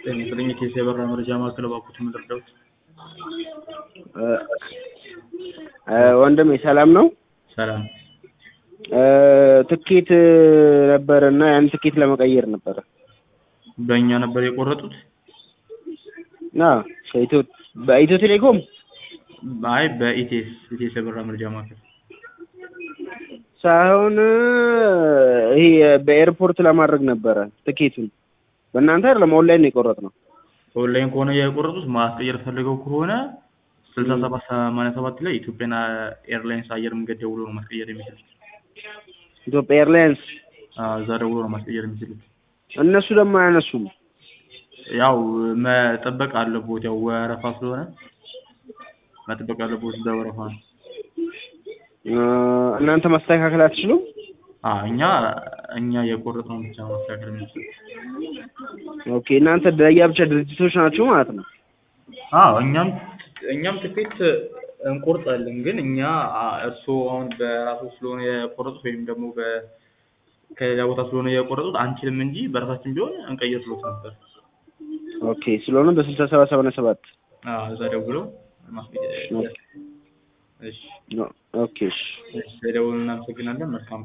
ጤና ይስጥልኝ የኬስ የበራ መረጃ ማዕከል እባክዎት የምትረዳዎት? ወንድሜ ሰላም ነው? ሰላም ትኬት ነበረ እና ያን ትኬት ለመቀየር ነበረ። በእኛ ነበር የቆረጡት? ና ከኢትዮ በኢትዮ ቴሌኮም አይ በኢቴስ ኢቴስ የበራ መረጃ ማዕከል ሳይሆን ይሄ በኤርፖርት ለማድረግ ነበረ ትኬቱን። በእናንተ አይደለም ኦንላይን ነው የቆረጥነው። ኦንላይን ከሆነ የቆረጡት ማስቀየር ፈልገው ከሆነ ስልሳ ሰባት ሰማንያ ሰባት ላይ ኢትዮጵያን ኤርላይንስ አየር መንገድ ደውሎ ነው ማስቀየር የሚችሉት። ኢትዮጵያ ኤርላይንስ አዎ፣ እዛ ደውሎ ነው ማስቀየር የሚችሉት። እነሱ ደግሞ አያነሱም። ያው መጠበቅ አለቦት፣ ያው ወረፋ ስለሆነ መጠበቅ አለቦት። እዛ ወረፋ ነው። እናንተ ማስተካከል አትችሉም? አዎ፣ እኛ እኛ የቆረጥነው ብቻ ነው ማስተካከል የምንችለው። ኦኬ፣ እናንተ ለየብቻ ድርጅቶች ናችሁ ማለት ነው። አዎ እኛም እኛም ትኬት እንቆርጣለን፣ ግን እኛ እርስዎ አሁን በራሱ ስለሆነ የቆረጡት ወይም ደግሞ በ ከሌላ ቦታ ስለሆነ የቆረጡት አንችልም እንጂ በራሳችን ቢሆን እንቀይር ብሎት ነበር። ኦኬ፣ ስለሆነ በስልሳ ሰባት ሰማንያ ሰባት አዎ እዛ ደውለው ማስቀየር። እሺ ኦኬ፣ እሺ። እሺ፣ ደውሉን እናመሰግናለን። መልካም